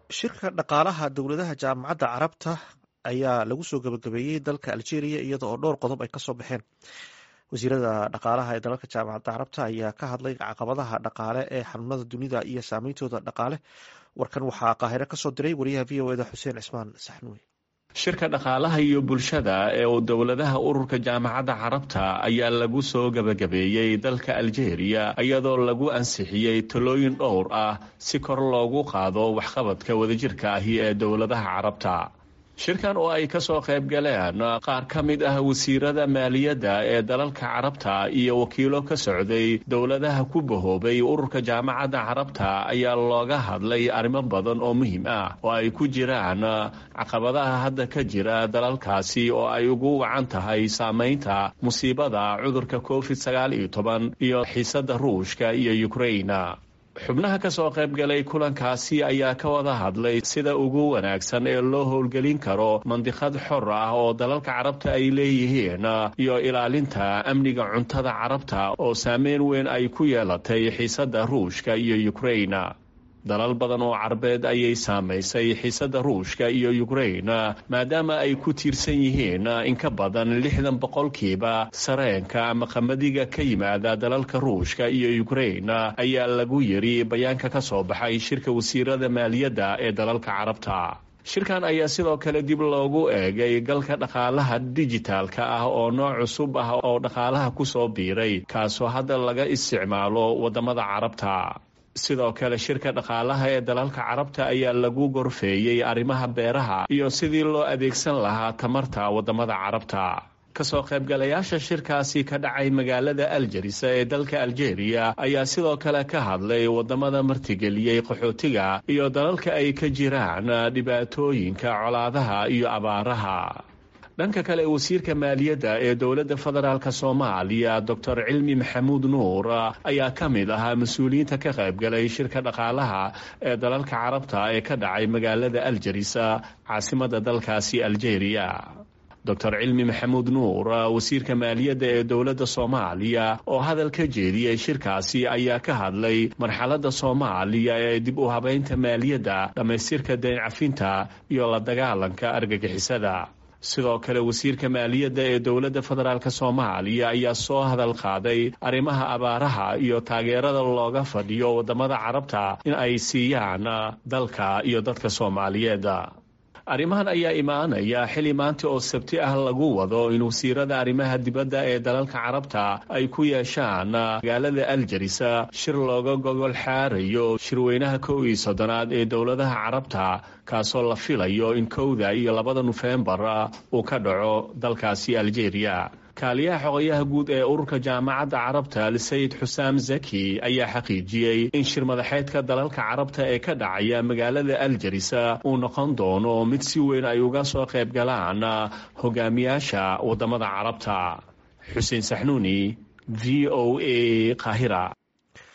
shirka dhaqaalaha dowladaha jaamacadda carabta ayaa lagu soo gabagabeeyey dalka algeria iyada oo dhowr qodob ay kasoo baxeen wasiirada dhaqaalaha ee dalalka jaamacadda carabta ayaa ka hadlay caqabadaha dhaqaale ee xanuunada dunida iyo saameyntooda dhaqaale warkan waxaa qaahire kasoo diray wariyaha v o eda xuseen cismaan saxnuwe shirka dhaqaalaha iyo bulshada ee uu dowladaha ururka jaamacadda carabta ayaa lagu soo gebagabeeyey dalka algeria iyadoo lagu ansixiyey talooyin dhowr ah si kor loogu qaado waxqabadka wadajirka ahi ee dowladaha carabta shirkan oo ay kasoo qayb galeen qaar ka mid ah wasiirada maaliyadda ee dalalka carabta iyo wakiilo ka socday dowladaha ku bahoobay ururka jaamacadda carabta ayaa looga hadlay arrimo badan oo muhiim ah oo ay ku jiraan caqabadaha hadda ka jira dalalkaasi oo ay ugu wacan tahay saameynta musiibada cudurka covid sagaal iyo toban iyo xiisada ruushka iyo ukraina xubnaha ka soo qayb galay kulankaasi ayaa ka wada hadlay sida ugu wanaagsan ee loo howlgelin karo mandiqad xor ah oo dalalka carabta ay leeyihiin iyo ilaalinta amniga cuntada carabta oo saameyn weyn ay ku yeelatay xiisada ruushka iyo ukraina dalal badan oo carbeed ayay saamaysay xiisada ruushka iyo ukraina maadaama ay ku tiirsan yihiin in ka badan lixdan boqolkiiba sareenka ama qamadiga ka yimaada dalalka ruushka iyo ukraina ayaa lagu yiri bayaanka ka soo baxay shirka wasiirada maaliyadda ee dalalka carabta shirkan ayaa sidoo kale dib loogu eegay galka dhaqaalaha dijitaalka ah oo nooc cusub ah oo dhaqaalaha kusoo biiray kaasoo hadda laga isticmaalo wadamada carabta sidoo kale shirka dhaqaalaha ee dalalka carabta ayaa lagu gorfeeyey arrimaha beeraha iyo sidii loo adeegsan lahaa tamarta wadamada carabta kasoo qaybgalayaasha shirkaasi ka dhacay magaalada aljarisa ee dalka aljeeriya ayaa sidoo kale ka hadlay wadamada martigeliyey qaxootiga iyo dalalka ay ka jiraan dhibaatooyinka colaadaha iyo abaaraha dhanka kale wasiirka maaliyadda ee dowladda federaalk soomaaliya doctor cilmi maxamuud nuur ayaa ka mid ahaa mas-uuliyiinta ka qaybgalay shirka dhaqaalaha ee dalalka carabta ee ka dhacay magaalada aljarisa caasimada dalkaasi aljeeriya doctor cilmi maxamuud nuur wasiirka maaliyadda ee dowladda soomaaliya oo hadal ka jeediyey shirkaasi ayaa ka hadlay marxaladda soomaaliya ee dib u habeynta maaliyadda dhammaystirka dayn cafinta iyo la dagaalanka argagixisada sidoo kale wasiirka maaliyadda ee dowladda federaalk soomaaliya ayaa soo hadal qaaday arrimaha abaaraha iyo taageerada looga fadhiyo wadamada carabta in ay siiyaan dalka iyo dadka soomaaliyeed arrimahan ayaa imaanaya xili maanta oo sabti ah lagu wado in wasiirada arrimaha dibadda ee dalalka carabta ay ku yeeshaan magaalada aljarisa shir looga gogol xaarayo shirweynaha kow iyo soddonaad ee dowladaha carabta kaasoo la filayo in kowda iyo labada nofembar uu ka dhaco dalkaasi aljeeriya kaaliyaha xogayaha guud ee ururka jaamacadda carabta sayid xusaam zaki ayaa xaqiijiyey in shir madaxeedka dalalka carabta ee ka dhacaya magaalada aljarisa uu noqon doono mid si weyn ay uga soo qayb galaan hogaamiyaasha wadamada carabta xuseen saxnuuni v o a qaahira